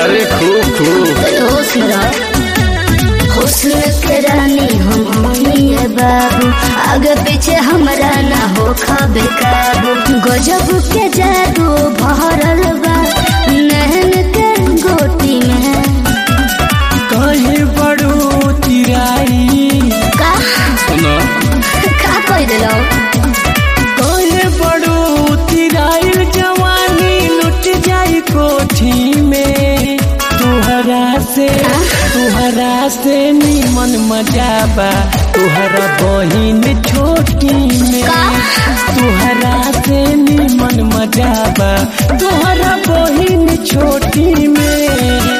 अरे खूब खूब होश में रहो हुस्न के रानी हम है बाबू आगे पीछे हमरा ना हो खबे काबू गजब के जादू भरल बा नहन के गोटी में कहे बड़ो चिराई का सुनो का कह दिलो कहे बड़ो चिराई जवानी लुट जाई कोठी में तुहरा से तुहरा से निमन मजा बा तुहरा बहिन छोटी में का? तुहरा से निमन मजा बा तुहरा बहिन छोटी में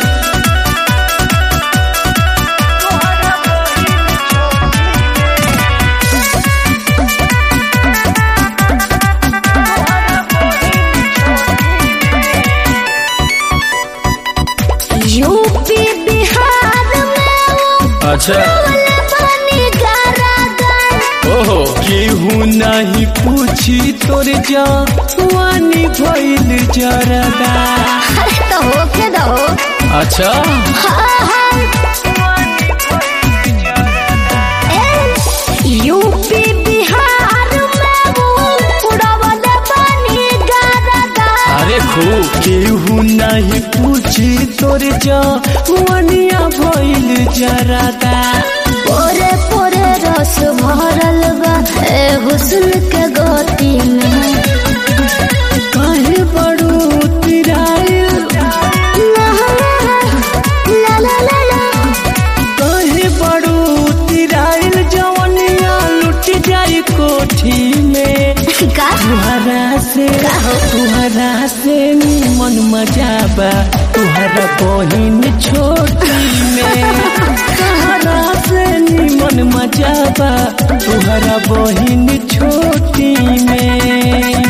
यूपी बिहार में वो अच्छा वाला पानी गारा गार ओहो केहू नहीं पूछी तोर जवानी भइल जरदा अरे तो हो के दो अच्छा हाँ हाँ ए, यूपी बिहार में वो उड़ावल पानी गारा गार अरे खूब केहू नहीं पूछी तोर जवानिया भइल जरदा पोरे पोरे रस भरल बा ए हुस्न के गोती में कहे बड़ू तिराइल ला ला ला ला ला कहे बड़ू तिराइल जवानिया लुट जाई कोठी में का तुहरा से तुहरा से मन मजा बा तुहरा बहिन छोटी में तुहरा से मन मजा बा तुहरा बहिन छोटी में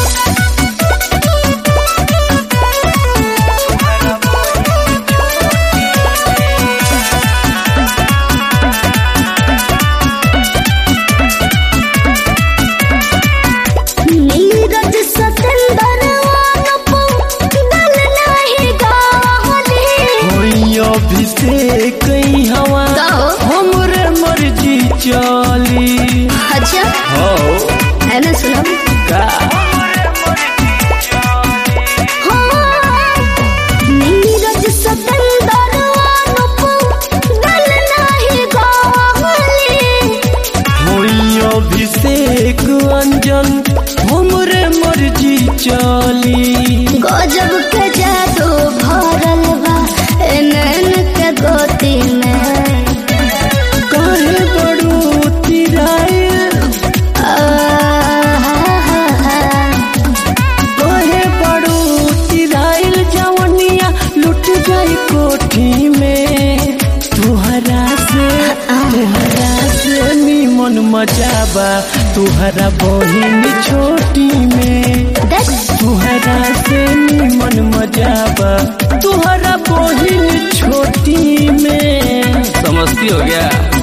नीरज सतेंदर वानपो गल नाही गावली होई अभिषेक हवा कहो। हमरे मर्जी चली अच्छा हो है ना सुनो का नीरज सतेंदर वानपो गल नाही गावली होई अभिषेक अंजन हमरे मर्जी चली गजब के जादू भरल बा ए नैन के गोती में कहे बड़ू तिराइल कहे बड़ू तिराइल जवनिया लुट गई कोठी में तुहरा से तुहरा से निमन मजा बा तुहरा बहिन छोटी में तुहरा से निमन मजा बा तुहरा बहिन छोटी में समझती हो गया